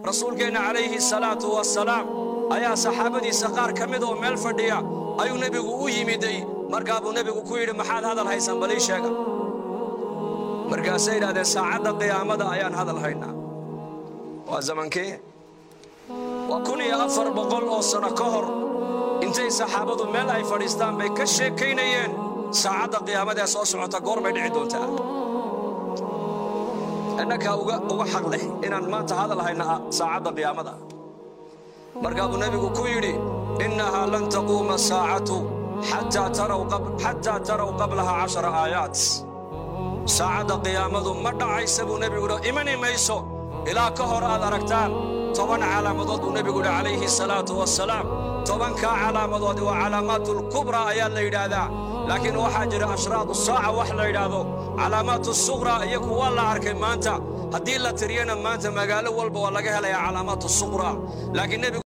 rasuulkeenna calayhi salaatu wasalaam ayaa saxaabadiisa qaar ka mid oo meel fadhiya ayuu nebigu u yimiday markaa buu nebigu ku yidhi maxaad hadal haysaan balii sheega markaasay yidhahdeen saacadda qiyaamada ayaan hadal haynaa waa zamankee waa kun iyo afar boqol oo sano ka hor intay saxaabadu meel ay fadhiistaan bay ka sheekaynayeen saacadda qiyaamada ee soo socota goor bay dhici doontaa innakaa uga xaq leh inaan maanta hadal hayna saacadda qiyaamada markaa buu nebigu ku yidhi innahaa lan taquuma saacatu xataa taraw qablaha cashara aayaat saacadda qiyaamadu ma dhacaysa buu nebigu yidhi imani mayso ilaa ka hor aad aragtaan toban calaamadood buu nebigu yidhi calayhi salaatu wasalaam tobankaa calaamadood waa calaamaatulkubraa ayaa la yidhaahdaa laakiin waxaa jira ashraadu saaca wax la yidhaahdo calaamaatu suqraa iyo kuwa la arkay maanta haddii la tiriyana maanta magaalo walba waa laga helayaa calaamaatu suqraa laakiin nebigu